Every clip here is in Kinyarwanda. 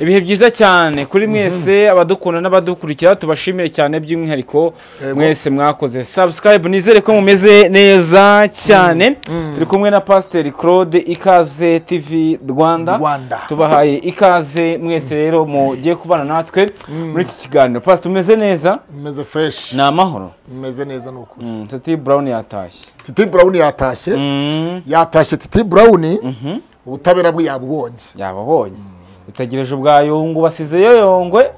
ibihe byiza cyane kuri mwese abadukunda n'abadukurikira tubashimire cyane by'umwihariko Yego. mwese mwakoze subscribe nizere ko mumeze neza cyane turi kumwe na pasiteri claude ikaze tv rwanda Rwanda. tubahaye ikaze mwese rero mugiye kubana natwe muri iki kiganiro pasiteri umeze neza meze fureshi ni amahoro meze neza ni ukuri Mm, tati brown yatashye titi burawuni yatashye Mm, yatashye titi burawuni ubutabera bwe yabubonye yababonye utegereje ubwa yungu basizeyo yongwe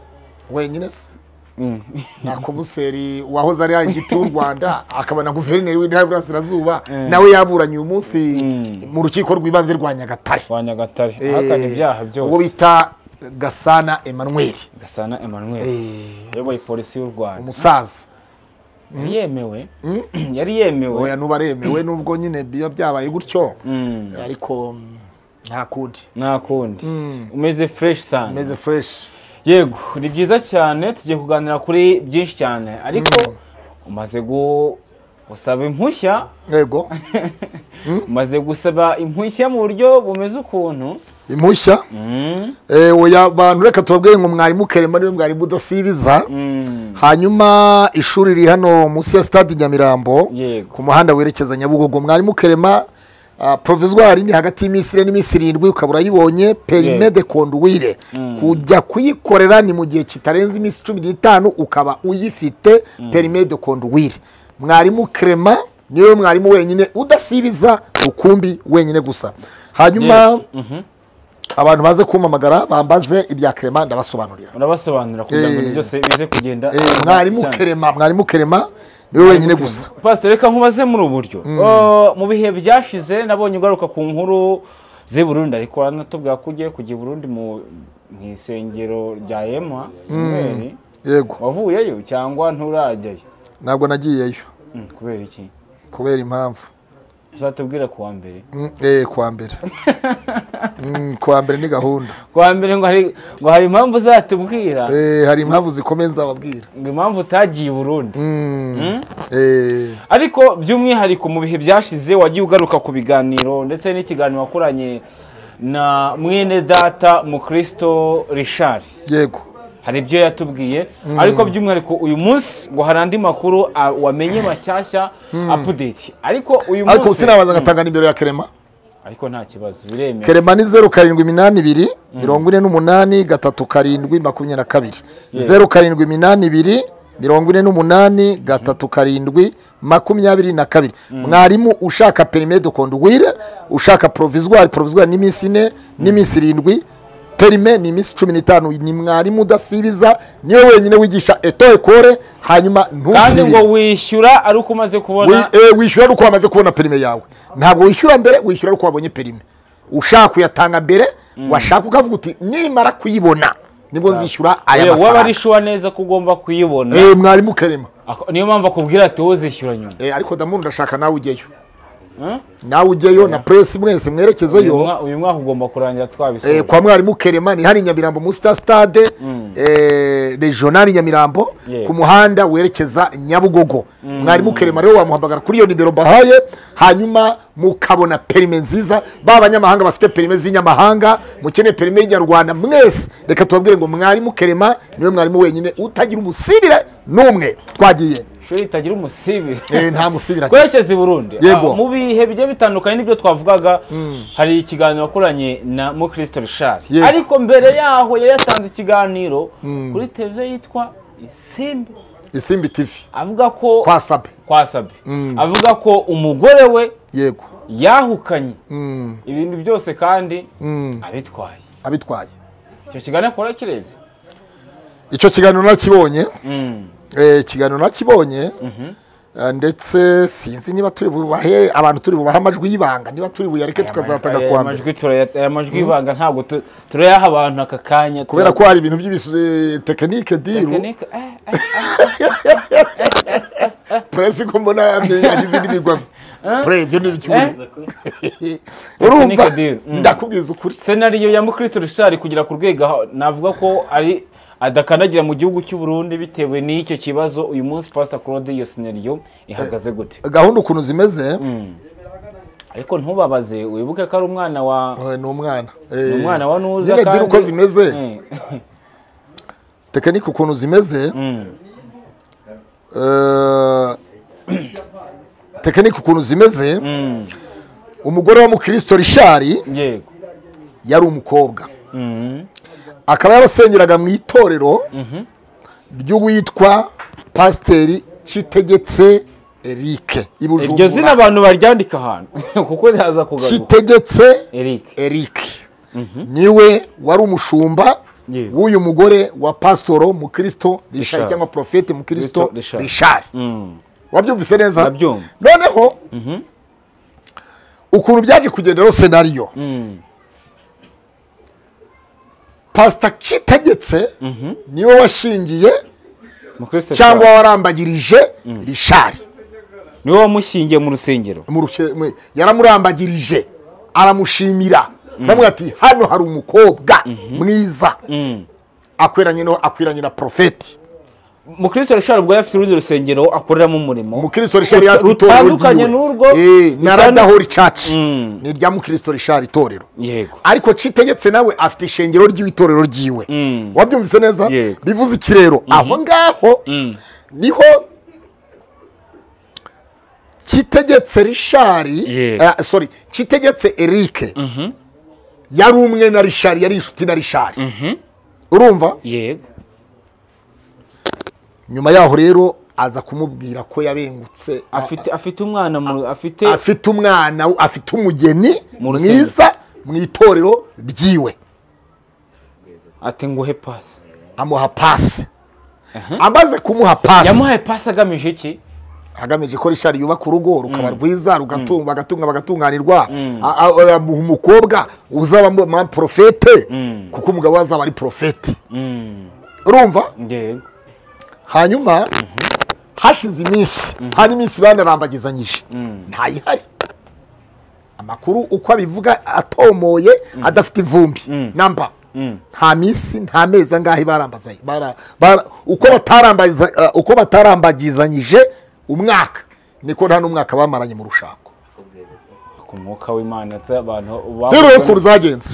wenyine se Mm. nta komiseri wahoze ari ayigiti y'u rwanda akaba na guverineri w'intara y'uburasirazuba nawe yaburanye uyu munsi mu rukiko rw'ibanze rwa nyagatare wa nyagatare Eh, ahakana ibyaha uwo byose bita gasana emmanuel gasana emmanuel Eh, uyoboye polisi y'u rwanda umusaza yari yemewe yari yemewe oya nubaremewe nubwo nyine biba byabaye gutyo Mm, ariko mm, nta kundi nta kundi umeze fureshi sana meze fureshi yego ni byiza cyane tugiye kuganira kuri byinshi cyane ariko umaze gu- gusaba impushya yego umaze gusaba impushya mu buryo bumeze ukuntu impushya Mm, Eh, oya abantu reka tubabwire ngo mwarimu kerema niwe mwarimu udasibiza mm, hanyuma ishuri riri hano munsi ya stade nyamirambo Yego. ku muhanda werekeza nyabugogo mwarimu kerema ah, provizwari ni hagati y'iminsi ine n'iminsi irindwi ukaba urayibonye perime Yego. de conduire kujya kuyikorera ni mu gihe kitarenze iminsi cumi n'itanu ukaba uyifite perime de conduire mwarimu kerema niwe mwarimu wenyine udasibiza rukumbi wenyine gusa hanyuma abantu baze kumpamagara bambaze ibya kerema ndabasobanurira urabasobanurira kugira ngo ibintu byose bize kugenda Eh, neza mwarimu cyane. kerema mwarimu kerema niwe wenyine gusa pasiteri reka nkubaze muri ubu buryo Uh, mu bihe byashize nabonye ugaruka ku nkuru z'i burundi ariko uranatubwira ko ugiye kujya i burundi mu mu isengero rya yema Emmanuel. yego wavuyeyo cyangwa nturajyayo ntabwo nagiyeyo Mm, kubera iki kubera impamvu uzatubwira ku wa mbere Mm, eh, kwa mbere Mm, kwa mbere ni gahunda ku wa mbere ngo hari ngo hari impamvu uzatubwira Eh, hari impamvu zikomeye nzababwira ngo impamvu utagiye i burundi Mm, eh, ariko by'umwihariko mu bihe byashize wagiye ugaruka ku biganiro ndetse n'ikiganiro wakoranye na mwene data mukristo richard yego hari ibyo yatubwiye ariko by'umwihariko uyu munsi ngo hari andi makuru a- wamenye mashyashya apudeti ariko uyu ariko munsi sinabanza ngatanga nimero ya kerema ariko nta kibazo biremewe kerema ni zeru karindwi iminani ibiri mirongo ine n'umunani gatatu karindwi makumyabiri na kabiri zeru karindwi iminani ibiri mirongo ine n'umunani gatatu karindwi makumyabiri na kabiri mwarimu ushaka perime de conduire ushaka provizwari provizwari ni iminsi ine n'iminsi irindwi perime ni iminsi cumi n'itanu ni mwarimu udasibiza niwe wenyine wigisha eto ekore hanyuma kandi ngo ntusibire wishyura ari uko umaze Wi- kubona eh, wishyura ari uko wamaze kubona perime yawe ntabwo wishyura mbere wishyura ari uko wabonye perime ushaka kuyatanga mbere washaka ukavuga uti nimara kuyibona nibwo nzishyura aya yewe waba mafaranga arishuwa neza ko ugomba kuyibona Eh, mwarimu kerema Ako- niyo mpamvu akubwira ati wowe uzishyura nyuma Eh, ariko ndamuntu ndashaka nawe ujyeyo Huh? nawe ujyeyo na puresi mwese uyu mwerekezeyo mwa- uyu mwaka ugomba kurangira Eh, twabisoje kwa mwarimu kerema ni hano i nyamirambo muri sita sitade eh, regional nyamirambo Yeah. ku muhanda werekeza nyabugogo mwarimu kerema rero wamuhamagara kuri iyo nimero mbahaye hanyuma mukabona perime nziza ba banyamahanga bafite perime z'inyamahanga mukeneye perime y'inyarwanda mwese reka tubabwire ngo mwarimu kerema niwe mwarimu wenyine utagira umusibire n'umwe twagiye ishuri ritagira umusibi Eh, nta musibire ati. twerekeze i burundi Yego. Ah, mu bihe bigiye bitandukanye n'ibyo twavugaga hari ikiganiro wakoranye na mukristo rishari Yego. ariko mbere yaho yari yatanze ikiganiro kuri televiziyo yitwa isimbi isimbi tivi avuga ko kwa sabe kwasabe avuga ko umugore we yego yahukanye Mm, ibintu byose kandi Mm. abitwaye abitwaye icyo kiganiro akora kirebye icyo kiganiro nakibonye Eh, ikiganiro nakibonye Eh, ndetse sinzi niba turi bubahe abantu turi bubahe amajwi y'ibanga niba turi buyareke tukazatanga Aya kwa mbere majwi turaya- aya majwi y'ibanga ntabwo tu- turayaha abantu aka kanya kubera ko hari ibintu by'ibitekinike diru Tekinike, eh, eh, puresi ko mbona yamenye yagize n'ibigwa pure ibyo ni ibyuma urumva Tekinike deal, mm. ndakubwiza ukuri senariyo ya mukristo rishari kugera ku rwego aho navuga ko ari adakandagira mu gihugu cy'u Burundi bitewe n'icyo kibazo uyu munsi Pastor Claude iyo senariyo ihagaze gute gahunda ukuntu zimeze ariko ntubabaze wibuke ko ari umwana wa eh, ni umwana umwana wa Nuza nyine diru kandi- uko zimeze Eh. tekinike ukuntu zimeze tekinike ukuntu zimeze umugore wa mukristo rishari yego yari umukobwa Mhm. akaba yarasengeraga mu itorero ry'uwitwa pasiteri kitegetse erike i iryo zina bujumbura abantu baryandika ahantu kuko riraza kugaruka kitegetse eric eric niwe wari umushumba Yego. w'uyu mugore wa pasitoro mukristo rishari Richard. cyangwa porofete mukristo Christo Richard. rishari Mm. wabyumvise neza Nabyumva. noneho ukuntu byaje kugenda rero senariyo pasita kitegetse niwe washingiye Mukristo cyangwa Richard. warambagirije rishari niwe wamushyingiye mu rusengero mu ruke- mu- yaramurambagirije aramushimira bamwe ati hano hari umukobwa mwiza akwiranye no akwiranye na porofeti mukristo rishari ubwo yari afite urundi rusengero akoreramo umurimo umukristo rishari yari afite itorero rutandukanye n'urwo Eh, na rujyana- radahori caci Mm. ni irya mukristo rishari itorero yego ariko citegetse nawe afite ishengero ry'itorero ryiwe Mm. wabyumvise neza Yego. bivuze ikirero aho ngaho niho kitegetse rishari Yego. eh, sorry kitegetse erike yari umwe na rishari yari inshuti na rishari urumva yego nyuma yaho rero aza kumubwira ko yabengutse afite afite umwana mu afite afite umwana afite umugeni Mu rusengero. mwiza mu itorero ryiwe ati nguhe pasi amuha pasi amaze kumuha pasi yamuhaye pasi agamije iki agamije ko rishari yubaka urugo rukaba rwiza rugatunga bagatunga bagatunganirwa A- a- a- umukobwa uzaba mu- ma- porofete kuko umugabo we azaba ari porofete urumva yego hanyuma hashize iminsi hari iminsi banarambagizanyije ntayihari amakuru uko abivuga atomoye adafite ivumbi namba nta minsi nta mezi angahe barambazanye bara- bara- uko batarambaza- eh, uko batarambagizanyije umwaka niko nta n'umwaka bamaranye mu rushako ku mwuka w'imana ati abantu rero rero babuze- ukuntu zagenze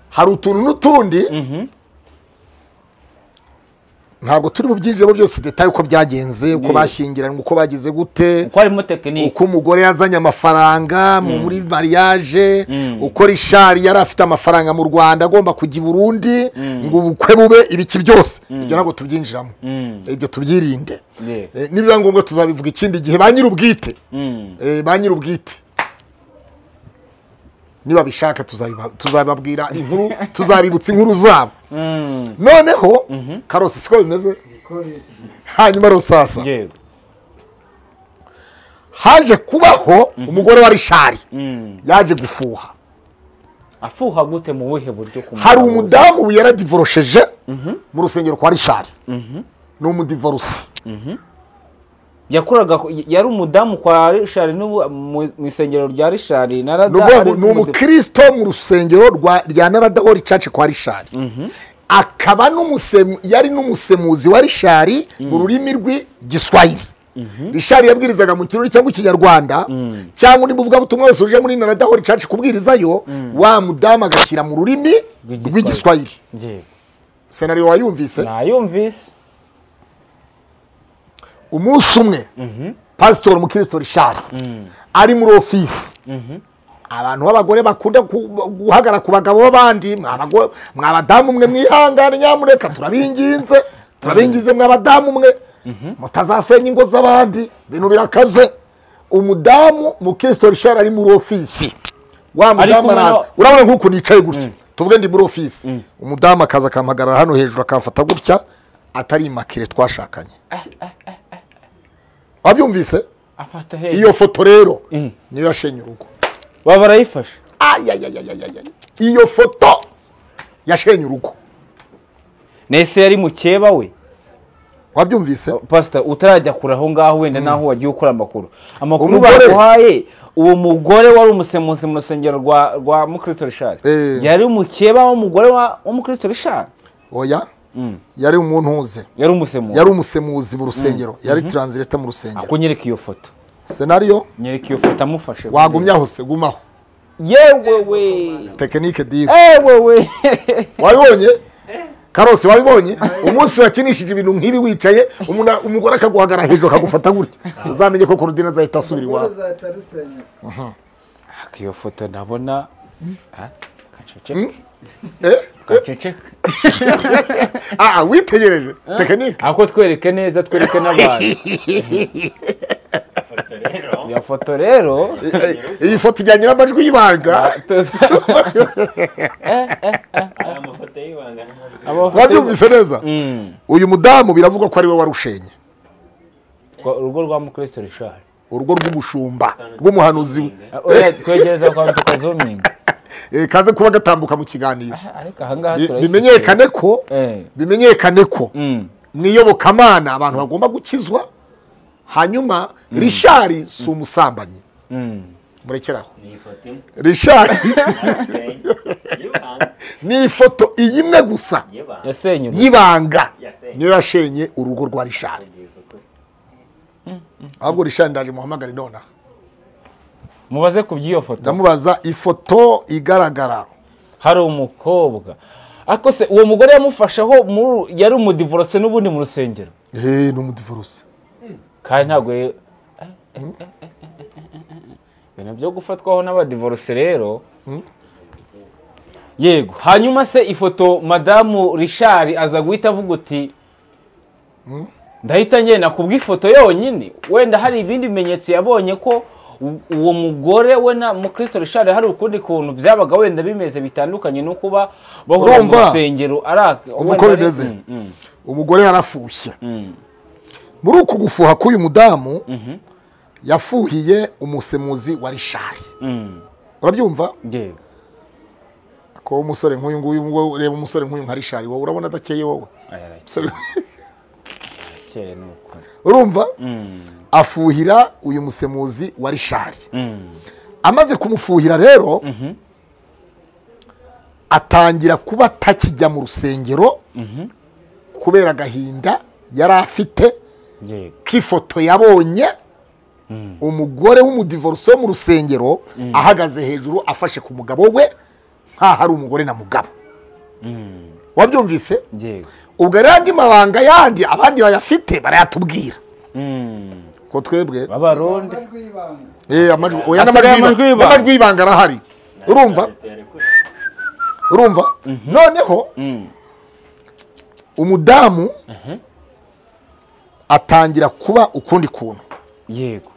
hari utuntu n'utundi ntabwo turi mu byinjiramo byose detaye uko byagenze uko bashyingiranywe uko bagize gute kuko harimo tekinike uko umugore yazanye amafaranga mu- muri mariage uko rishari yari afite amafaranga mu rwanda agomba kujya i burundi ngo ubukwe bube ibiki byose ibyo ntabwo tubyinjiramo ibyo tubyirinde Yeah. Eh, nibiba ngombwa tuzabivuga ikindi gihe ba nyir'ubwite Eh, ba nyir'ubwite nibabishaka tuzabiba- tuzababwira inkuru tuzabibutsa inkuru zabo noneho karosi siko bimeze hanyuma rosasa yego haje kubaho umugore wa rishari yaje gufuha afuha gute mu buhe buryo ku hari mugabo? umudamu yaradivorosheje mu rusengero kwa rishari ni umudivorose yakoraga yari umudamu kwa rishari n'ubu mu mu isengero rya rishari na ni rada ukuvuga ari ngo ni umudivu- umukristo mu rusengero rwa rya naradahori cace kwa rishari akaba n'umusemu- yari n'umusemuzi wa rishari mu rurimi rw'igiswahili rishari yabwirizaga mu kirori cyangwa ikinyarwanda cyangwa undi buvugabutumwa wese uje muri naradahori cace kubwirizayo wa mudamu agashyira mu rurimi Rw'igiswahili. rw'igiswahili Yego. senariyo wayumvise nayumvise umunsi umwe pasitori mukristo rishari ari muri ofisi abantu b'abagore bakunda ku- guhagara ku bagabo b'abandi mwa bago- mwa badamu mwe mwihangane nyamureka turabinginze turabingize mwa badamu mwe mutazasenya ingo z'abandi ibintu birakaze umudamu mukristo rishari ari muri ofisi wa mudamu kumwe na- araza urabona nk'uku nicaye gutya tuvuge ndi muri ofisi umudamu akaza akampagarara hano hejuru akamfata gutya atari imakire twashakanye wabyumvise afata hejuru iyo foto rero Mm. niyo yashenye urugo baba barayifashe ayayayayayaya iyo foto yashenye urugo nese yari mukeba we wabyumvise pasita utarajya kure aho ngaho wenda naho wagiye ukora amakuru amakuru Umugore- baguhaye uwo mugore wari umusemuzi mu rusengero rwa rwa mukristo rishari Eh. yari umukeba w'umugore wa w'umukristo rishari oya yari umuntu uze yari umusemuzi yari umusemuzi mu rusengero yari taransireta mu rusengero kuko nyereka iyo foto senariyo nyereka iyo foto amufashe wagumye aho se gumaho yewe we tekinike diri ewe we wabibonye karosi wabibonye umunsi wakinishije ibintu nk'ibi wicaye umuna- umugore akaguhagarara hejuru akagufata gutya uzamenye ko kurudina azahita asubira urwo iwawe ruzahita rusenyuka Ariko iyo foto ndabona ah, kaceceke Eh? kaceceke ah witegereje tekinike ahubwo twereke neza twereke n'abantu ifoto rero iyo foto rero iyi foto ijyanye n'amajwi y'ibanga ari amafoto y'ibanga amafoto wabyumvise neza Mm. uyu mudamu biravugwa ko ari we warushenye Kwa- urugo rwa mukristo rishari urugo rw'umushumba rw'umuhanuzi we twegereza kwa mtuka zumingi Eh, kaze kuba gatambuka mu kiganiro ariko ahangaha Bi- turayifite. bimenyekane ko Eh, bimenyekane ko mm, niyobokamana abantu bagomba gukizwa hanyuma rishari si umusambanyi mm. murekeraho ni ifoto imwe rishari yasenye y'ibanga ni ifoto iyi imwe gusa y'ibanga yasenyutse y'ibanga Yasenye. niyo yashenye urugo rwa rishari kugeza ukuri ahubwo rishari ndaje muhamagare nonaha mubaze ku by'iyo foto ndamubaza ifoto igaragara hari umukobwa ariko se uwo mugore yamufasheho mu- yari umudivorose n'ubundi mu rusengero eee ni umudivorose kandi ntabwo ye- ibintu byo gufatwaho n'abadivorose rero yego hanyuma se ifoto madamu rishari aza guhita avuga uti ndahita ngenda ku bw'ifoto yonyine wenda hari ibindi bimenyetso yabonye ko u- uwo mugore we na mukristo rishari hari ukundi kuntu byabaga wenda bimeze bitandukanye no kuba bahora mu Urumva? rusengero ari ak- Umva wenda uko ari- bimeze. Mm, mm, umugore yarafushye mm. muri uku gufuha k'uyu mudamu yafuhiye umusemuzi wa rishari Mm, urabyumva yego ko umusore nk'uyu nguyu wowe reba umusore nk'uyu nka rishari wowe urabona adakeye wowe aya arakeye Umusore- ni ukuri urumva Mm, afuhira uyu musemuzi wa rishari mm, amaze kumufuhira rero atangira kuba atakijya mu rusengero kubera agahinda yari afite yego k'ifoto yabonye umugore w'umudivorose wo mu rusengero ahagaze hejuru afashe ku mugabo we nkaho ari umugore na mugabo wabyumvise yego ubwo rero andi mabanga yandi abandi bayafite barayatubwira Mm, ko twebwe b'abarundi amajwi y'ibanga Eh, amajwi oya Hasigaye amajwi n'amajwi y'ibanga- y'ibanga. n'amajwi y'ibanga arahari urumva ifoto yari kuri urumva noneho Mm, umudamu atangira kuba ukundi kuntu yego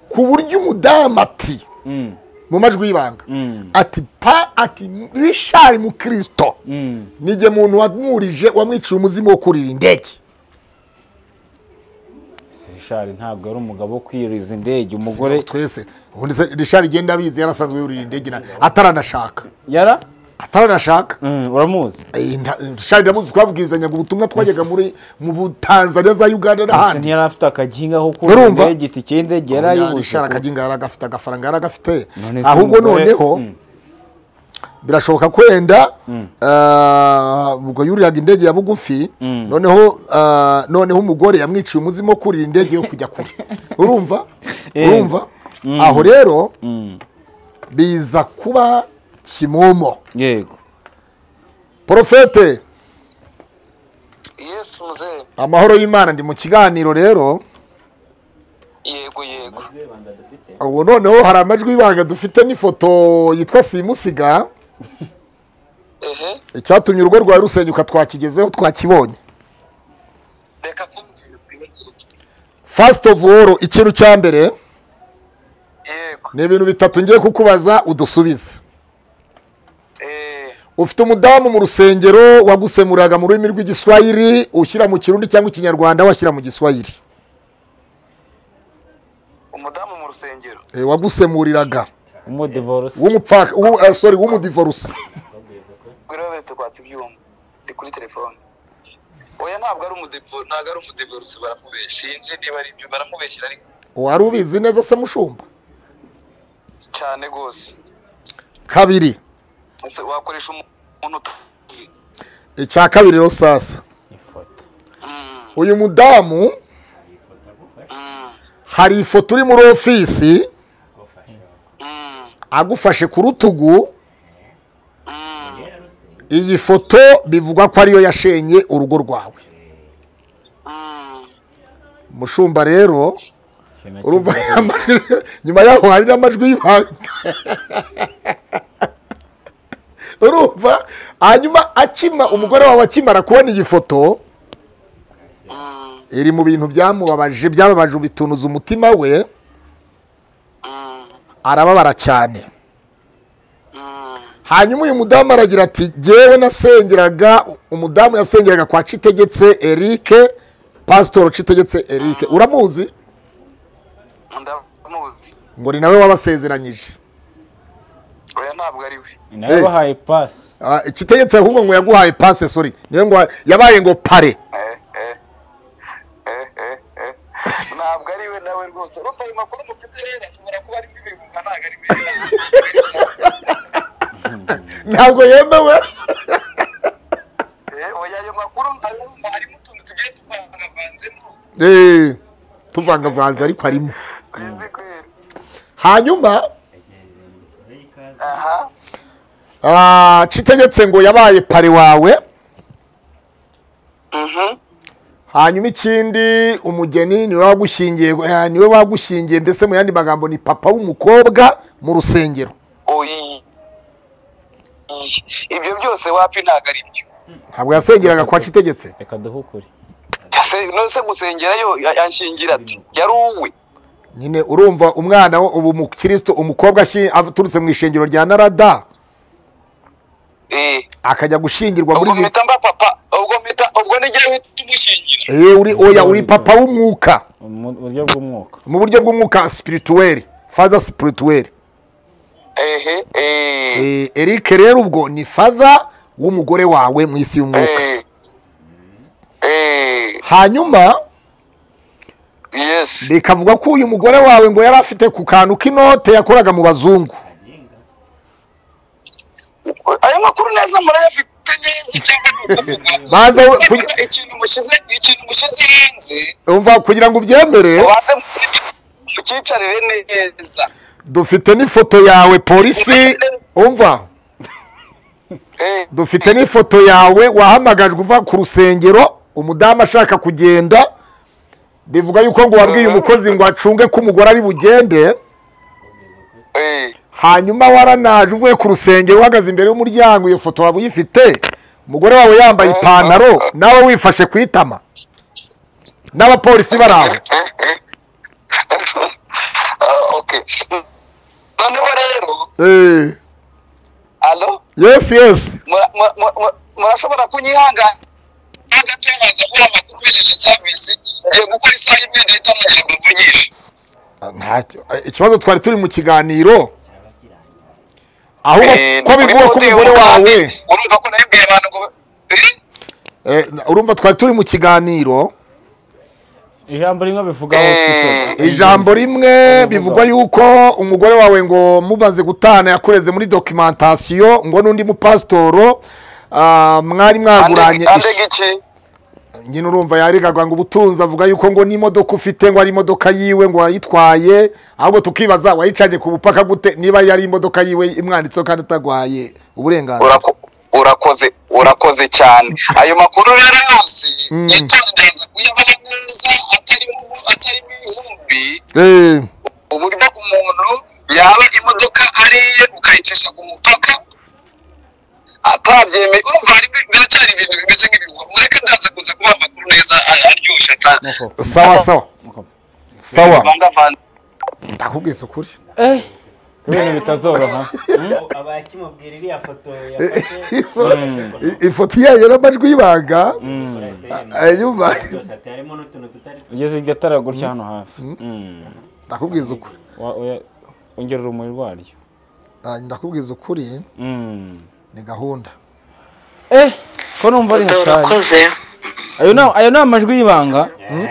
ku buryo umudamu ati Mm, mu majwi y'ibanga mm, ati pa ati rishari mu kirisito mm. nijye muntu wamwurije wamwiciye umuzimu wo kurira indege rishari ntabwo ari umugabo wo kwiriza indege umugore twese ubundi se rishari igenda abizi yarasanzwe yurira indege na- ataranashaka yara ataranashaka Mm, uramuzi Eh, nta- rishari ndamuzi twabwirizanyaga ubutumwa twajyaga muri mu butanzania za uganda Ese n'ahandi ntiyari afite akaginga ko kurira Urumva? indege itike y'indege yari ayibuze rishari ko- akaginga yaragafite agafaranga yaragafite None se ahubwo umugore- noneho Mm, birashoboka kwenda ubwo yuriraga indege ya bugufi noneho ah, noneho umugore yamwiciye umuzimu wo kurira indege yo kujya kure urumva urumva aho rero biza kuba kimomo yego porofete yesu muzee amahoro y'imana ndi mu kiganiro rero yego yego y'ibanga dufite ubu noneho hari amajwi y'ibanga dufite n'ifoto yitwa simusiga ehe icyatumye urugo rwawe rusenyuka twakigezeho twakibonye reka kumbwira ukwibagirwe fasiti ofu woro ikintu cya mbere yego ni ibintu bitatu ngiye kukubaza udusubize eh ufite umudamu mu rusengero wagusemuriraga mu rurimi rw'igiswahili ushyira mu kirundi cyangwa ikinyarwanda washyira mu giswahili umudamu mu rusengero Eh, wagusemuriraga umudivorose w'umupfaka w'u- eh, sorry w'umudivoruse gwirabetse kwatsa ibyuma ndi kuri telefone oya ntabwo ari umudepo ntabwo ari umudeporusi baramubeshya sinzi niba ari ibyo baramubeshyira ariko wari ubizi neza se mushumba cyane rwose kabiri Ese wakoresha umuntu utazi icya kabiri rero sasa ifoto Mm, uyu mudamu mm, hari ifoto uri muri ofisi mm. agufashe ku rutugu Mm, iyi foto bivugwa ko ariyo yashenye urugo rwawe mm. umushumba rero ikintu urumva kivuga. amajwi- nyuma yaho hari n'amajwi y'ibanga urumva hanyuma akima umugore wawe akimara kubona iyi foto iri mu bintu byamubabaje byababaje bitunuza umutima we arababara cyane hanyuma uyu mudamu aragira ati jyewe nasengeraga umudamu yasengeraga kwa citegetse erike pasitori citegetse erike uramuzi ndamuzi ngo ni nawe wabasezeranyije oya ntabwo ari we ni nawe wahaye pasi Ah, citegetse ahubwo ngo yaguhaye pase sori niyo ngo yabaye ngo pare Eh, eh. Eh, eh, eh. ntabwo ari we nawe rwose urumva ayo makuru mufite rero ashobora kuba arimo ibihumba ntabwo ari meza ntabwo yemewe Eh, oya ayo makuru hari urumva harimo utuntu tugiye tuvangavanzemo Eh, tuvangavanze ariko harimo sinzi kwera hanyuma aha ah, citegetse ngo yabaye pare wawe mhm hanyuma ikindi umugeni niwe wagushyingiye eh, niwe wagushyingiye mbese mu yandi magambo ni papa w'umukobwa mu rusengero oyi Iyi. ibyo byose wapi ntabwo ari byo ntabwo yasengeraga kwa citegetse reka duhukure Ese- none se gusengerayo ya- yanshingira ati yari uwe nyine urumva umwana wo- ubu mukristo umukobwa ashi- aturutse mu ishengero rya narada Eh, akajya gushyingirwa muri ubwo iyi- mpita mba papa ubwo mpita ubwo n'igihe uhita umushingira Eh, uri oya uri papa w'umwuka mu buryo bw'umwuka mu buryo bw'umwuka spirituel father spirituel ehe eh Eh, eric rero ubwo ni father w'umugore wawe mu isi y'umwuka eh eh hanyuma yes bikavuga ko uyu mugore wawe ngo yari afite ku kantu k'inote yakoraga mu bazungu ayo makuru neza murayafite neza cyangwa ni ukuvugwa Baza we- Kugira- ikintu mushyize ikintu mushyize hanze umva kugira ngo ubyemere ubanze mucyicarire neza dufite n'ifoto yawe polisi umva Eh, dufite n'ifoto yawe wahamagajwe uva ku rusengero umudamu ashaka kugenda bivuga yuko ngo wabwiye umukozi ngo acunge ko umugore ari bugende eh hanyuma waranaje uvuye ku rusengero uhagaze imbere y'umuryango iyo foto waba uyifite umugore wawe yambaye ipantaro nawe wifashe ku itama n'abapolisi bari aho Ah, okay noneho rero Eh, alo yesi yesi mura- mura- mura- murashobora kunyihangana agatangaza ko amakuru ubereye savisi ngiye gukora isaha imwe leta nongera bavugisha Ntacyo. Eh, ikibazo twari turi mu kiganiro aho Eh, ko bivuga ko kuri Hotel umugore wawe Umugati, urumva ko nabibwiye abantu ngo Eh? Eh, urumva twari turi mu kiganiro ijambo rimwe bivugaho twisoza. ijambo rimwe bivugwa yuko umugore wawe ngo mumaze gutana yakureze muri dokimentasiyo ngo n'undi mupasitoro ah, mwari mwaguranye Andega- ish- andega iki nyine urumva yaregaga ngo ubutunzi avuga yuko ngo n'imodoka ufite ngo ari imodoka yiwe ngo wayitwaye ahubwo tukibaza wayicanye ku bupaka gute niba yari imodoka yiwe imwanditseho kandi utagwaye uburenganzira Urako- urakoze urakoze cyane ayo makuru rero yose yatangaza kuyabaha neza atarimo atarimo ibihumbi Eh, uburyo umuntu yaba imodoka ari iye ukayicisha ku mupaka atabyemeye urumva harimo biracyari ibintu bimeze nk'ibihuha mureke ndaza kuza kuba amakuru neza a- aryoshye cyane Nuko, sawa sawa nuko. sawa vangavanze ndakubwiza ukuri Eh, ibintu bitazoroha abakimubwira iriya foto yafashe I- ifoto yayo n'amajwi y'ibanga eh, yumva byose ati harimo n'utuntu tutari ugeze iryo tara gutya hano hafi Mm. ndakubwiza ukuri Wa- oya, ongera urumuri rwaryo Ah, ndakubwiza ukuri Mm. ni gahunda eh ko numva ari hatari urakoze ayo ni ayo ni amajwi y'ibanga Eh?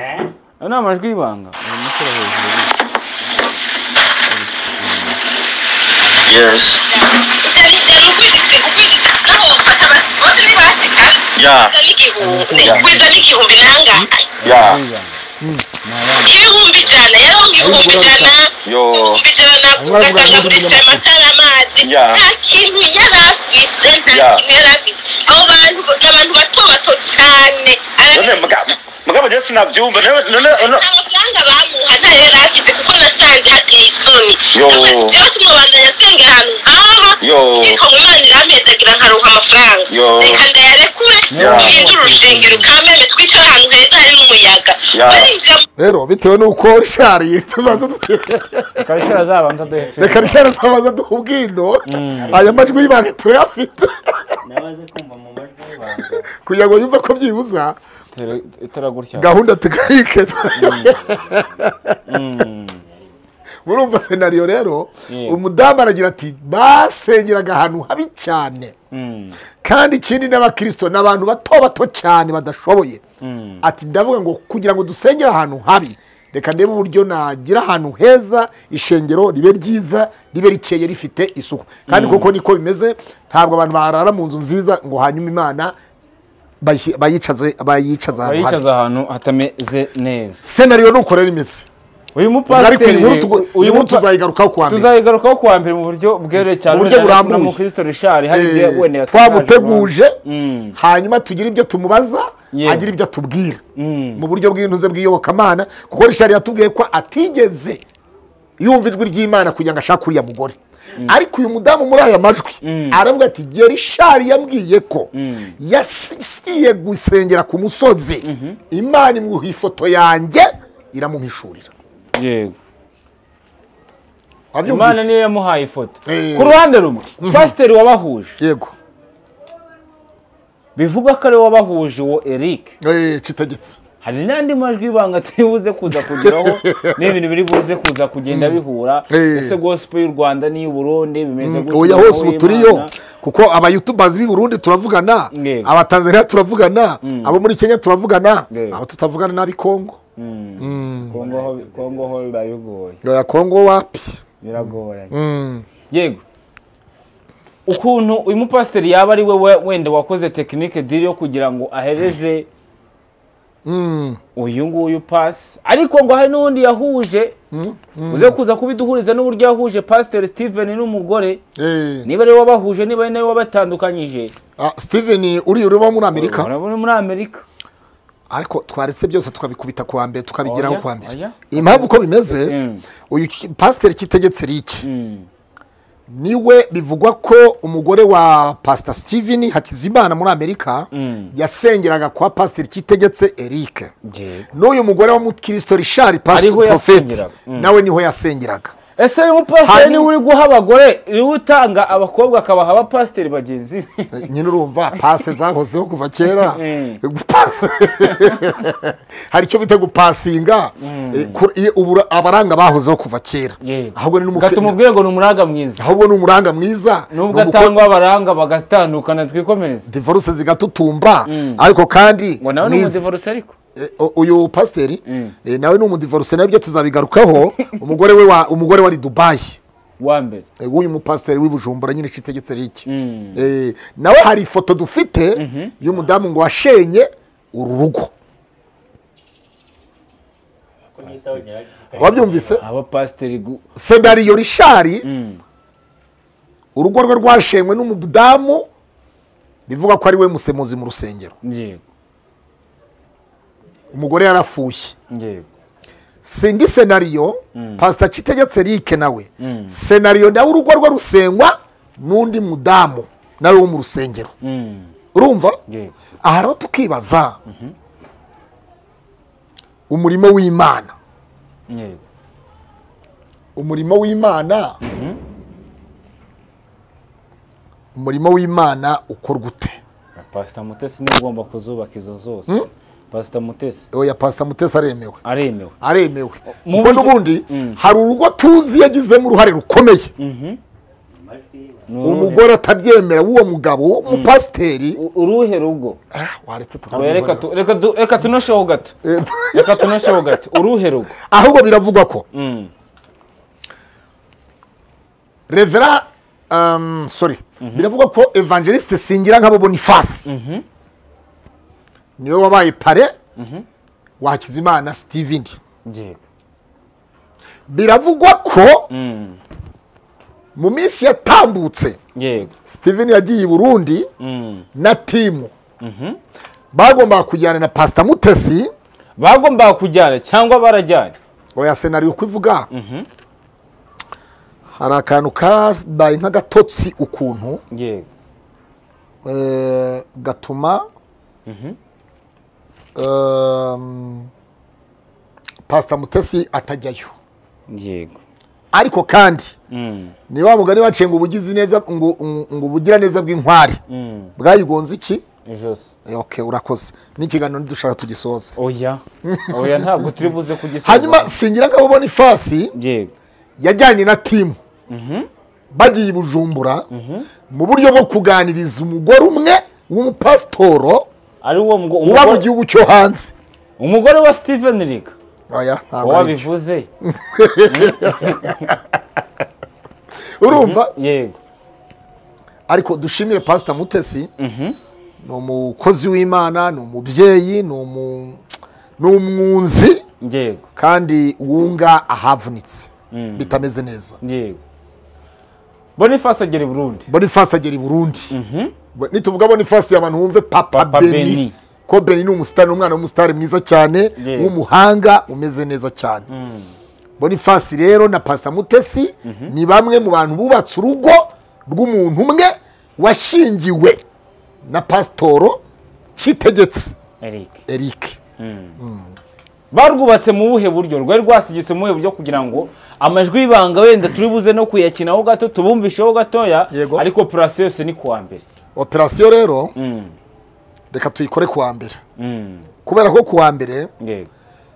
ayo ni amajwi y'ibanga Uyu musore hejuru ni- Yes. Yeah. kwita n'igihumbi nanga Yeah. y'ibanga. ibihumbi ijana yariho nk'ibihumbi ijana Yo. ibihumbi ijana ugasanga agurisha amatara amazi Ya. nta kintu yari afise nta Ya. kintu yari afise abo bantu ni abantu bato bato cyane none Arabizi. muga- mugabo rero sinabyumva none none none- amafaranga bamuha ntayo yari afise kuko nasanze hateye isoni Yo. Ndavuga ati, jewe sinobandanya nsenga ahantu nk'aha Yo. ariko mwimana irampezagira nkaronka amafaranga Yo. reka ndayarekure Ya. uhindure urusengero kameme twicare ahantu heza hari n'umuyaga Ya. barinjira mu rero bitewe n'uko rishariye tumaze karishara zabanza duhefe reka rishari tumaze duha ubwino aya majwi y'ibanga turayafite nabaze kumva mu majwi y'ibanga kugira ngo yumve ko byibuza itara gutya gahunda tukayike murumva senariyo rero Yeah. umudamu aragira ati basengeraga ahantu habi cyane Mm, kandi ikindi n'abakirisito ni abantu bato bato cyane badashoboye mm, ati ndavuga ngo kugira ngo dusengere ahantu habi reka ndebe uburyo nagira ahantu heza ishengero ribe ryiza ribe rikeye rifite isuku kandi koko niko bimeze ntabwo abantu barara mu nzu nziza ngo hanyuma imana bayi- bayicaze bayicaze ahantu habi bayicaza ahantu hatameze neza senariyo nuko rero imeze uyu ariko iyi nkuru mupasiteri tugo- iyi uyu nkuru mupa- tuzayigarukaho kuwa mbere tuzayigarukaho kuwa mbere mu buryo bweruye cyane Mu buryo wenda na- na burambuye. mukristo rishari hari Eh, ibyo wenda yatangaje twamuteguje Mm. hanyuma tugira ibyo tumubaza Yeah. agira ibyo atubwira Mm. mu buryo bw'intuze bw'iyobokamana kuko rishari yatubwiye ko atigeze yumva ijwi ry'imana kugira ngo ashake uriya mugore ariko uyu mudamu muri aya majwi aravuga ati igihe rishari yambwiye ko yasigiye gusengera ku musozi imana imwuha ifoto yanjye iramumishurira abantu. yego imana wabyumvise niyo yamuhaye ifoto Eh. ku ruhande rumwe pasiteri wabahuje yego bivugwa ko ari we wabahuje uwo eric Eh, kitegetse hari n'andi majwi y'ibanga turi buze kuza kugeraho n'ibintu biri buze kuza kugenda bihura Eh. ese gospel y'u rwanda niy'u burundi bimeze gutya oya hose ubu uw'Imana. turiyo kuko abayutubazi b'i burundi turavugana Yego. abatanzaniya turavugana abo muri kenya turavugana Yego. abo tutavugana n'ab'i kongo kongo ho- kongo ho biba bigoye oya kongo wapi biragoranye yego ukuntu uyu mupasiteri yaba ari we we- wenda wakoze tekinike diri yo kugira ngo ahereze uyu nguyu pasi ariko ngo hari n'undi yahuje uze kuza kubiduhuriza n'uburyo yahuje pasiteri steven n'umugore Eh, niba ari we wabahuje niba ari nawe wabatandukanyije ah, steven uriya urimo muri amerika urabona muri amerika ariko twaretse byose tukabikubita kuwa mbere tukabigeraho Oya, kuwa mbere oya. impamvu uko bimeze Mm. uyu ki- pasiteri kitegetse riki niwe bivugwa ko umugore wa pasita steven hakizimana muri amerika yasengeraga kwa pasiteri kitegetse eric yego n'uyu mugore wa mukristo richard pastor Ariho profeti yasengeraga. Mm. nawe niho yasengeraga ese uyu mupasiteri Hari- niwe uri guha abagore niwe utanga abakobwa akabaha abapasiteri bagenzi be nyine urumva pase zahozeho kuva kera Mm. gupasa hari icyo bita gupasinga Eh, kur- iyo ubura- abaranga bahozeho kuva kera ahubwo ni n'umukwe- gatuma ubwira ngo ni umuraga mwiza ahubwo ni umuranga mwiza nubwo ni umukwe- atangwa abaranga bagatandukana twikomereze divorce zigatutumba ariko kandi ngo nawe ni nizi- umudivorose ariko Eh, o- uyu pasiteri eh, nawe ni umudivorce nabyo tuzabigarukaho umugore we wa umugore wari dubayi wa mbere Eh, w'uyu mupasiteri w'ibujumbura nyine citegetse riki Eh, nawe hari ifoto dufite y'umudamu ngo washenye uru rugo ko nyita wongera wabyumvise abapasiteri gu- senariyo rishari urugo rwe rwashenywe n'umudamu bivuga ko ari we musemuzi mu rusengero yego umugore yarafuye yego sindi senariyo pasita citegetse rike nawe senariyo nawe urugo rwe rusengwa n'undi mudamu nawe wo mu rusengero Mm, urumva yego aha rero tukibaza umurimo w'imana yego umurimo w'imana umurimo w'imana ukorwa ute pasita mutesi niwe ugomba kuzubaka izo zose pasita mutesi oya pasita mutesi aremewe aremewe aremewe mu kuko buryo- n'ubundi hari urugo tuzi yagizemo uruhare rukomeye mu majwi y'ibanga Ni uruhe- umugore atabyemera w'uwo mugabo w'umupasiteri u- uruhe rugo Ah, waretse Oya, reka tukarwibonera. tu- reka du- reka tunosheho gato Eh, reka tunosheho gato uruhe rugo ahubwo biravugwa ko Mm, revera um, sorry biravugwa ko evangeliste singira nk'abo bonifasi niwe wabaye pare wakizimana steven yego biravugwa ko mu minsi yatambutse yego steven yagiye i burundi Mm. na timu bagombaga kujyana na pasita mutesi bagombaga kujyana cyangwa barajyanye oya senariyo uko ivuga hari akantu kabaye nk'agatotsi ukuntu yego eh, gatuma ehm, pasita mutesi atajyayo yego ariko kandi ni wa mugani waciye ngo ubugizi neza ngo ngo ubugira neza bw'inkware bwayigonze iki ijosi Eh, okay urakoze n'ikiganiro ntidushaka tugisoza oya oya ntabwo turi buze kugisoza hanyuma singira ngo ubona ifasi yego yajyanye na timu bagiye i bujumbura mu buryo bwo kuganiriza umugore umwe w'umupasitoro ari wo mgo- uba mu umugore- gihugu cyo hanze umugore wa steven riga Oya, ntabwo ari byo. wabivuze urumva yego ariko dushimire pasita mutesi ni umukozi w'imana ni umubyeyi ni umu- ni umwunzi yego kandi wunga ahavunitse bitameze neza yego boniface agera i burundi bonifasi agera i burundi Bo- nituvuga bonifasi abantu bumve papa, Papa beni. Beni. ko beni ni umusitari ni umwana w'umusitari mwiza cyane Yego. w'umuhanga umeze neza cyane bonifasi rero na pasita mutesi ni bamwe mu bantu bubatse urugo rw'umuntu umwe washingiwe na pasitoro cyitegetse eric eric barwubatse mu buhe buryo rwari rwasigitse mu buhe buryo kugira ngo amajwi y'ibanga wenda turi buze no kuyakinaho gato tubumvisheho gatoya Yego. ariko purasi yose ni kuwa mbere operasiyo rero reka tuyikore kuwa mbere Mm, kubera ko kuwa mbere yego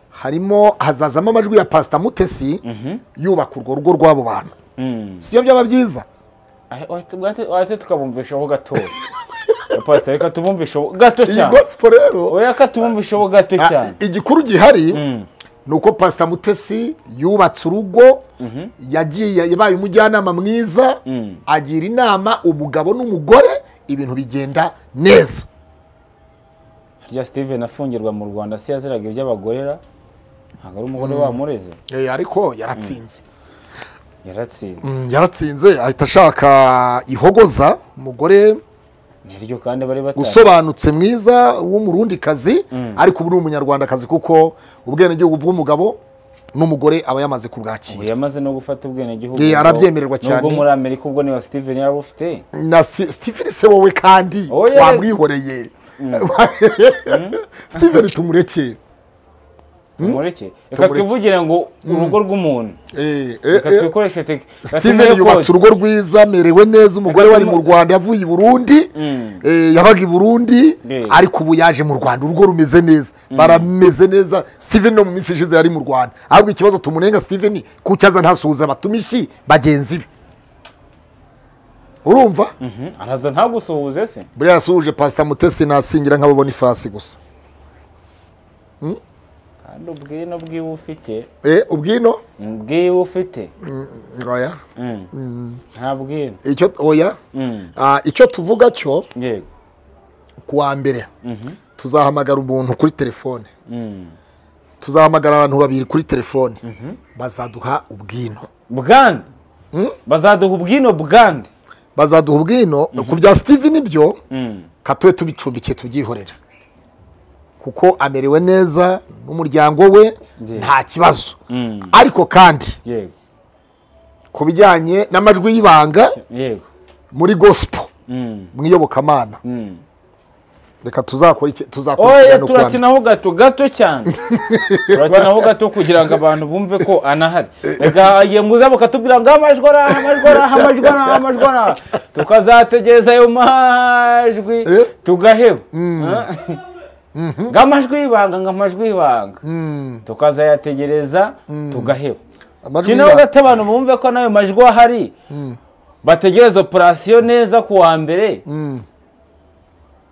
harimo hazazamo amajwi ya pasita mutesi yubaka urwo rugo rw'abo bantu Mm. si byo byaba byiza Ahe- wahite- wahite- wahite tukabumvishaho gatoya pasita reka tubumvisheho gato iyi cyane gosipo rero oya ka tubumvisheho gato a- cyane igikuru gihari ni uko pasita mutesi yubatse urugo yagiye yabaye umujyanama mwiza agira inama umugabo n'umugore ibintu bigenda neza harya steven afungirwa mu rwanda se yaziraga iby'abagorera ntabwo ari umugore wamureze Eh, ariko yaratsinze yaratsinze Mm, yaratsinze ahita ashaka ihogoza umugore niryo kandi bari batari usobanutse mwiza w'umurundikazi ariko ubu ni umunyarwandakazi kuko ubwenegihugu bw'umugabo n'umugore aba yamaze ubu kubwakira yamaze no gufata ubwenegihugu Ye, ngo- arabyemererwa cyane. nubwo muri amerika ubwo niba steven yarabufite na Ste- stephen se wowe kandi Oya. wamwihoreye stephen tumureke tumureke reka Tumureke. twivugire ngo urugo rw'umuntu Eh, eh, reka eh. twikoreshe teke reka Steven tuvuge yubatse koza. urugo rwiza amerewe neza umugore Reka wari tumu- mu rwanda yavuye i burundi eh, yabaga i burundi Eh. ariko ubu yaje mu rwanda urugo rumeze neza barameze neza Steven no mu minsi ishize yari mu rwanda ahubwo ikibazo tumunenga Steven kuko aza ntasuhuza abatumishi bagenzi be urumva Mhm, araza ntagusuhuze se buriya yasuhuje pasita mutesi nasingira nk'abo bonifasi gusa kandi ubwino bw'iwe ufite Eh, ubwino bw'iwe ufite oya nta bwino icyo oya Ah, icyo tuvuga cyo yego kuwa mbere tuzahamagara umuntu kuri telefone tuzahamagara abantu babiri kuri telefone bazaduha ubwino bwande bazaduha ubwino bwande bazaduha ubwino ku bya steven byo katube tubicumbikiye tubyihorera kuko amerewe neza n'umuryango we nta kibazo ariko kandi yego ku bijyanye n'amajwi y'ibanga yego muri gospel mu iyobokamana reka tuzakora iki- oya tuzakurikirana ukuwa mbere. turakinaho gato gato cyane turakinaho gato kugira ngo abantu bumve ko anahari reka igihe muza bakatubwira ngo amajwi araha amajwi araha amajwi araha amajwi araha tukazategereza ayo majwi Eh? tugaheba ngo amajwi y'ibanga ngo amajwi y'ibanga tukazayategereza tugaheba Amajwi kinaho y'ibanga. gato abantu bumve ko n'ayo majwi ahari bategereza operasiyo neza ku wa mbere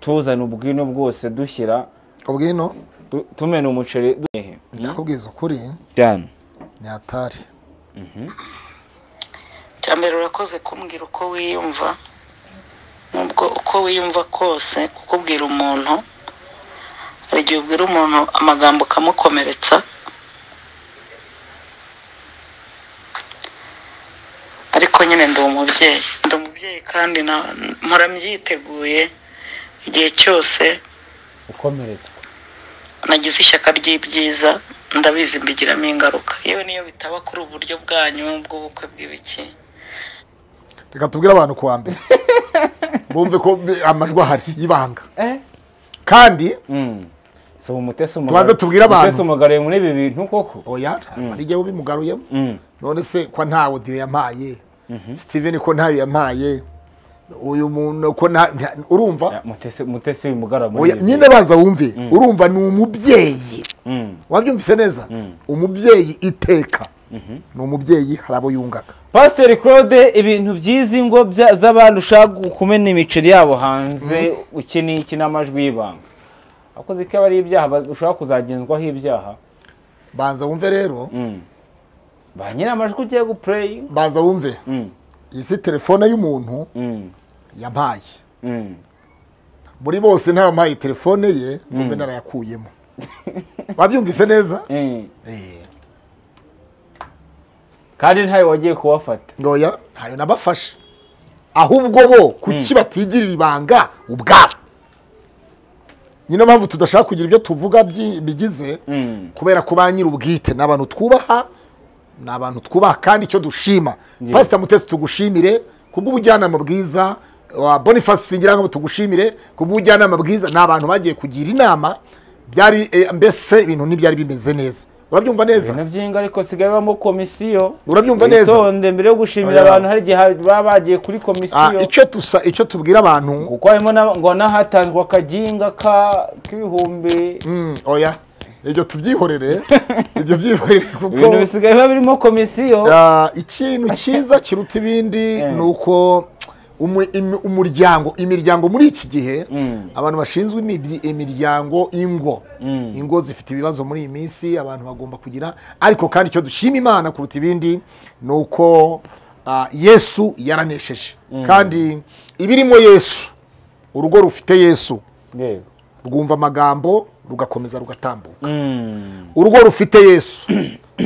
tuzana ubwino bwose dushyira ubwino tu- tumena umuceri duhehe ndakubwiza ukuri cyane ni atari cya mbere urakoze kumbwira uko wiyumva nubwo uko wiyumva kose kukubwira umuntu hari igihe ubwira umuntu amagambo ukamukomeretsa ariko nyine ndi umubyeyi ndi umubyeyi kandi na- mpora mbyiteguye igihe cyose ukomeretswa nagize ishyaka ry'ibyiza ndabizi mbigiramo ingaruka yewe niyo bitaba kuri ubu buryo bwanyu bw'ubukwe bw'ibiki reka tubwire abantu kuwa mbere bumve ko amajwi ahari y'ibanga kandi Mm. si umutesi Tubanze tubwire abantu. umutesi umugariye muri ibi bintu koko oya hari igihe ubimugaruyemo Mm. none se ko nta odiyo yampaye steven ko ntayo yampaye uyu muntu ko nta nta- urumva Ya, mutesi mutesi w'umugara muri Oya, ibi nyine banza wumve urumva ni umubyeyi Mm. wabyumvise neza umubyeyi iteka ni umubyeyi hari abo yungaga pasiteri claude ibintu byiza ingo bya- z'abantu ushaka kumena imiceri yabo hanze iki ni iki n'amajwi y'ibanga akoze ko aba ari ibyaha ba- ushobora kuzagenzwaho ibyaha banza wumve rero Mm. ba nyiri amajwi ugiye gupureyi banza wumve iyi si telefone y'umuntu yampaye muri bose nta wampaye telefone ye ngo narayakuyemo wabyumvise neza kandi ntawe wagiye kuwafata ntoya ntayo nabafashe ahubwo bo kuki batigirira ibanga ubwabo niyo mpamvu tudashaka kugira ibyo tuvuga byi- bigize kubera ko ba nyir'ubwite ni abantu twubaha ni abantu twubaha kandi icyo dushima pasita mutesi tugushimire kubw'ubujyanama bwiza wa boniface singirango tugushimire kubw'ubujyanama bwiza ni abantu bagiye kugira inama byari eh, mbese ibintu ntibyari bimeze neza urabyumva neza ibintu by'ingo ariko sigaye bamo komisiyo Urabyumva neza? witonde mbere yo gushimira Oya. abantu hari igihe baba bagiye kuri Ah, komisiyo icyo tusa icyo tubwira abantu kuko harimo na- ngo n'ahatanzwe akaginga ka- k'ibihumbi Mm, oya ibyo tubyihorere ibyo byihorere kuko ibintu bisigaye biba birimo komisiyo ah, ikintu cyiza kiruta ibindi ni uko umu- im- umuryango imiryango muri iki gihe abantu bashinzwe imibyi- imiryango ingo ingo zifite ibibazo muri iyi minsi abantu bagomba kugira ariko kandi icyo dushima imana kuruta ibindi ni uko ah, yesu yaranesheje kandi ibirimo yesu urugo rufite yesu yego rwumva amagambo rugakomeza rugatambuka Mm. urugo rufite yesu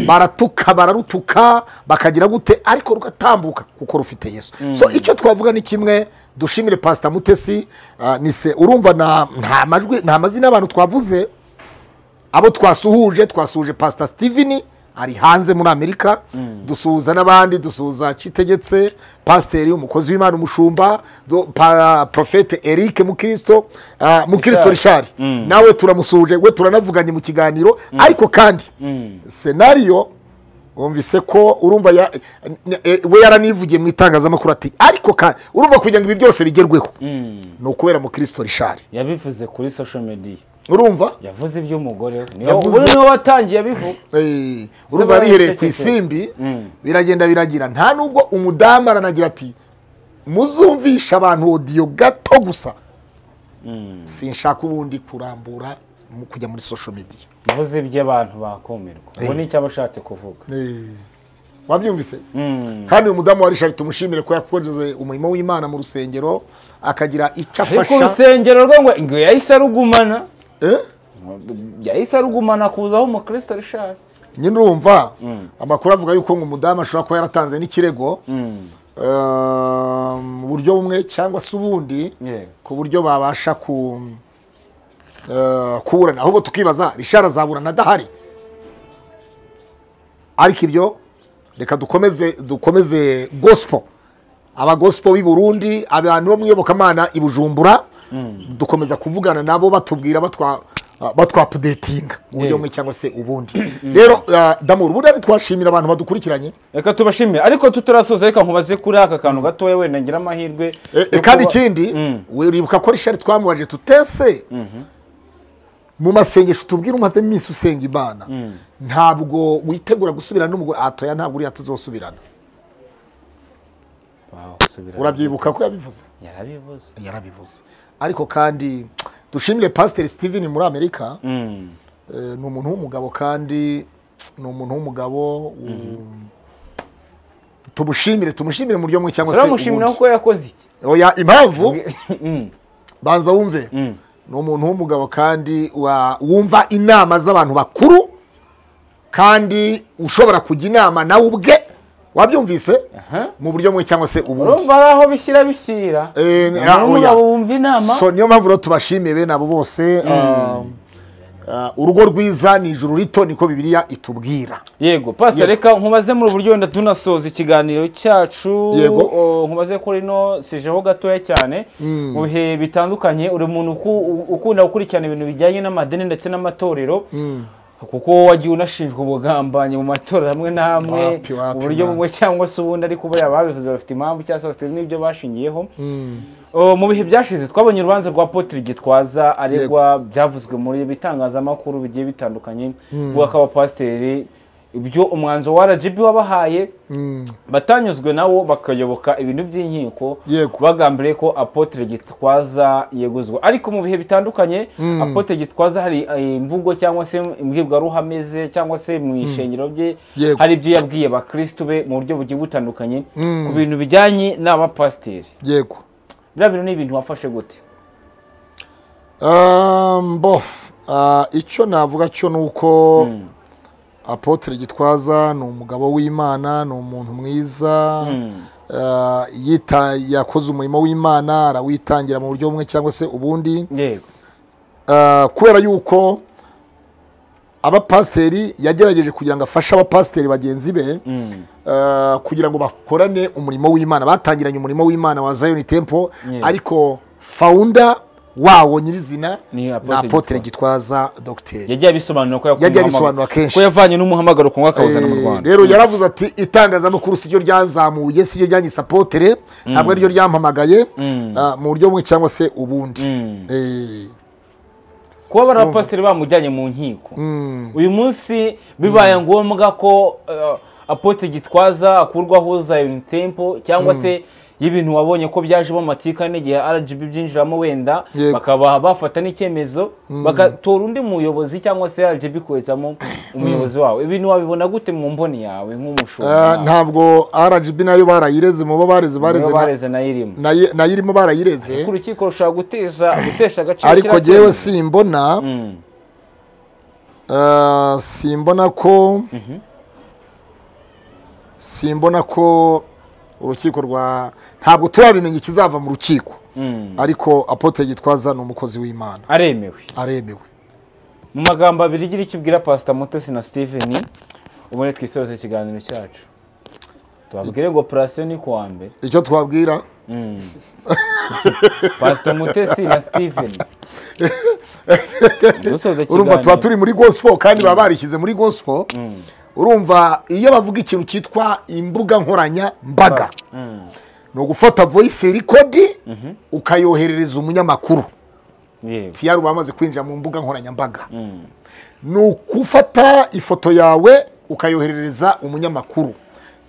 baratuka bararutuka bakagira gute ariko rugatambuka kuko rufite yesu so icyo twavuga ni kimwe dushimire pasita mutesi ah, ni se urumva na- nta majwi nta mazina y'abantu twavuze abo twasuhuje twasuhuje pasita steven ari hanze muri amerika dusuhuza n'abandi dusuhuza kitegetse pasiteri umukozi w'imana umushumba do- pa- profete eric mukirisito ah, mukirisito rishari nawe turamusuhuje we turanavuganye mu kiganiro ariko kandi senariyo wumvise ko urumva ya- eh, eh, we yaranivugiye mu itangazamakuru ati ariko kandi urumva kugira ngo ibi byose bigerweho ni ukubera mukirisito rishari yabivuze kuri social media urumva yavuze iby'umugore we niyo Yavuze- ubu niwe watangiye abivuga Eh, Se urumva baba bihereye ku bicecetse. isimbi Mm. biragenda biragira nta nubwo umudamu aranagira ati muzumvisha abantu odiyo gato gusa sinshaka ubundi kurambura mu kujya muri social media yavuze iby'abantu bakumirwa ubu ni icyo aba ashatse kuvuga wabyumvise kandi uyu mudamu wa rishari tumushimire ko yakoze umurimo w'imana mu rusengero akagira icyo ariko afasha urusengero rwe ngo ngo yahise arugumana Eh? yahise arugumana kuzaho umukristo rishari nyine urumva amakuru avuga yuko ngo umudamu ashobora kuba yaratanze n'ikirego eh, mu buryo bumwe cyangwa se ubundi Yeah. ku buryo babasha ku eh, kuburana ahubwo tukibaza rishara azaburana adahari ariko ibyo reka dukomeze dukomeze gospel abagospo b'i burundi abantu bo mu iyobokamana i bujumbura dukomeza kuvugana nabo batubwira batwa batwapudetinga mu buryo Yeah. bumwe cyangwa se ubundi rero ah, damuru buriya twashimira abantu badukurikiranye reka tubashimire ariko tutarasoza reka nkubaze kuri aka kantu gatoya wenda ngira amahirwe Eh, eh, yo kandi kuba- ikindi Mm. wibuka ko rishari twamubaje tutese mu masengesho tubwira umaze iminsi usenga imana ntabwo witegura gusubirana n'umugore atoya ntabwo uriya tuzosubirana Wow, subira- urabyibuka ko yabivuze yarabivuze yarabivuze ariko kandi dushimire pasiteri steven muri amerika Mm. Eh, ni umuntu w'umugabo kandi ni umuntu w'umugabo um, tumushimire tumushimire mu buryo bumwe cyangwa se turamushimira ubundi kuko yakoze iki Oya, impamvu banza wumve ni umuntu w'umugabo kandi wa- wumva inama z'abantu bakuru kandi ushobora kujya inama nawe ubwe wabyumvise Aha. mu buryo bumwe cyangwa se ubundi urumva ari aho bishyira bishyira Eh, ni- Umuntu ah, oya. w'umugabo wumva inama so niyo mpamvu rero tubashimiye bene abo bose ah, ah, urugo rwiza ni ijuru rito niko bibiliya itubwira yego pasita Yego. reka nkubaze muri ubu buryo wenda tunasoza ikiganiro cyacu Yego. O, nkubaze kuri no sijeho gatoya cyane mu bihe bitandukanye uri umuntu uku- u- ukunda gukurikirana ibintu bijyanye n'amadini ndetse n'amatorero kuko wagiye unashinjwa ubugambanyi mu matorero amwe n'amwe Wapi, wapi, mu buryo man. bumwe cyangwa se ubundi ariko buriya babivuze bafite impamvu cyangwa se bafite n'ibyo bashingiyeho O, mu bihe byashize twabonye urubanza rwa Apotre Gitwaza aregwa byavuzwe muri bitangazamakuru bigiye bitandukanye bw'akabapasiteri ibyo umwanzuro wa RGB wabahaye batanyuzwe nawo bakayoboka ibintu by'inkiko Yego. bagambiriye ko Apotre Gitwaza yeguzwa ariko mu bihe bitandukanye Apotre Gitwaza hari eh, imvugo cyangwa se imbwirwaruhame ze cyangwa se mu ishengero rye Yego. hari ibyo yabwiye abakristu be mu buryo bugiye butandukanye ku bintu bijyanye n'abapasiteri yego biriya bintu ni ibintu wafashe gute Um, bo ah, icyo navuga cyo ni uko apotre gitwaza ni umugabo w'imana ni umuntu mwiza ah, yita yakoze umurimo w'imana arawitangira mu buryo bumwe cyangwa se ubundi yego Ah, kubera yuko abapasiteri yagerageje kugira ngo afashe abapasiteri bagenzi be ah, kugira ngo bakorane umurimo w'imana batangiranye umurimo w'imana wa Zion Temple Yeah. ariko founder wawo nyirizina Ni ni Apotre apotre gitwaza dogiteri yagiye abisobanura ko yakuye Yagiye umuhamagaro- abisobanura kenshi. ko yavanye n'umuhamagaro ku mwaka w'ubuzima mu Eh, rwanda rero yaravuze ati itangazamakuru si ryo ryanzamuye si ryo ryanyise apotre ntabwo ari ryo ryampamagaye ah, mu buryo bumwe cyangwa se ubundi Eh, kuba barapasiteri bamujyanye mu nkiko uyu munsi bibaye ngombwa ko eh, apotre gitwaza akurwaho Zion Temple cyangwa se y'ibintu wabonye ko byajemo amatika n'igihe RGB byinjiramo wenda Yego. bakaba bafata n'icyemezo bagatora undi muyobozi cyangwa se RGB koherezamo umuyobozi wawe ibintu wabibona gute mu mboni yawe Ah, nk'umushumba ntabwo rgb nayo barayireze mu bo bareze bareze niba na- bareze nayirimo nayi- nayo irimo barayireze ku rukiko rushobora guteza gutesha agaciro ariko kiriya jyewe cyemezo. simbona Mm. ah, simbona ko simbona ko urukiko rwa ntabwo turabimenya ikizava mu rukiko Mm. ariko apotre gitwaza ni umukozi w'imana aremewe aremewe mu magambo abiri igira icyo ubwira pasita mutesi na steven ubundi twisoreze ikiganiro cyacu tubabwire ngo operasiyo ni kuwa mbere icyo twabwira pasita mutesi na steven dusoza urumva tuba ikiganiro turi muri gospel kandi baba barishyize muri gospel urumva iyo bavuga ikintu cyitwa imbuga nkoranyambaga ni ugufata voice record ukayoherereza umunyamakuru yego tiyaru bamaze kwinjira mu mbuga nkoranyambaga ni ugufata ifoto yawe ukayoherereza umunyamakuru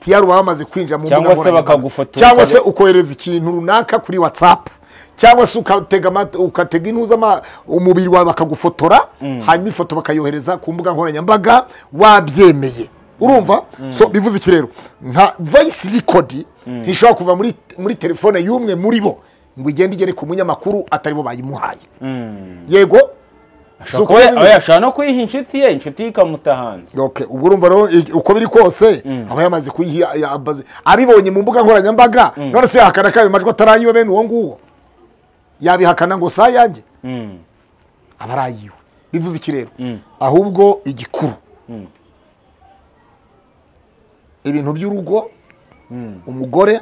tiyaru bamaze kwinjira mu mbuga Cyangwa se nkoranyambaga. bakagufotora. cyangwa se ukohereza ikintu runaka kuri whatsapp cyangwa se ukatega amat- ukatega intuza ama- umubiri wawe bakagufotora hanyuma ifoto bakayohereza ku mbuga nkoranyambaga wabyemeye urumva so bivuze iki rero nka voice record ntishobora kuva muri muri telefone y'umwe muri bo ngo igende igere ku munyamakuru atari bo bayimuhaye yego Si uko bimeze? oya ashobora no kuyiha inshuti ye inshuti ye ikamuta hanze Okay, ubwo urumva rero i- uko biri kose aba yamaze kuyiha ya- abaze- abibonye mu mbuga nkoranyambaga none se yahakana ko ayo majwi atari ayiwe bene uwo nguwo yabihakana ngo si ayanjye Mm. aba ari ayiwe bivuze iki rero ahubwo igikuru ibintu by'urugo umugore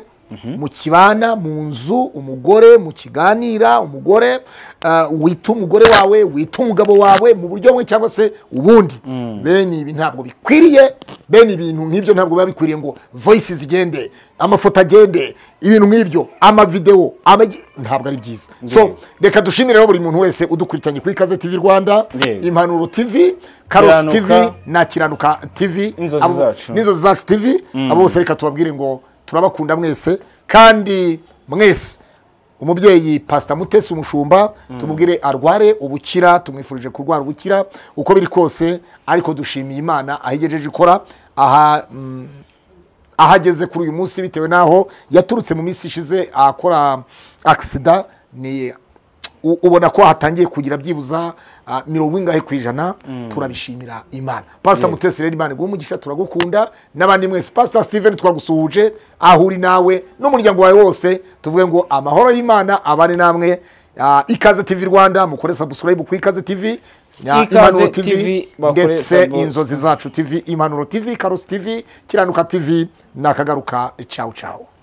mu kibana mu nzu umugore mu kiganira umugore ah, wita umugore wawe wita umugabo wawe mu buryo bumwe cyangwa se ubundi bene ibi ntabwo bikwiriye bene ibintu nk'ibyo ntabwo biba bikwiriye ngo voyisi zigende amafoto agende ibintu nk'ibyo amavidewo amagi- ntabwo ari byiza so reka dushimire rero buri muntu wese udukurikiranye kuri ikaze tv rwanda Yego. impanuro tv karosi tv Kiranuka. na kiranuka tv Inzozi abo- zacu. n'inzozi zacu tv abo bose reka tubabwire ngo turabakunda mwese kandi mwese umubyeyi pasita mutesi umushumba tumubwire arware ubukira tumwifurije kurwara ubukira uko biri kose ariko dushimiye imana aho igejeje ikora aha mm, aho ageze kuri uyu munsi bitewe n'aho yaturutse mu minsi ishize akora akisida ni u- ubona ko hatangiye kugira byibuza ah, mirongo ingahe ku ijana turabishimira imana pasita mutesi rero imana iguha umugisha turagukunda n'abandi mwese pasita steven twagusuhuje aho uri nawe n'umuryango wawe wose tuvuge ngo amahoro y'imana abane namwe Ah, ikaze tv rwanda mukore subscribe ku ikaze tv ya Ikaze Impanuro TV, TV bakore ndetse subscribe. inzozi zacu tv impanuro tv karusi tv kiranuka tv nakagaruka ciao ciao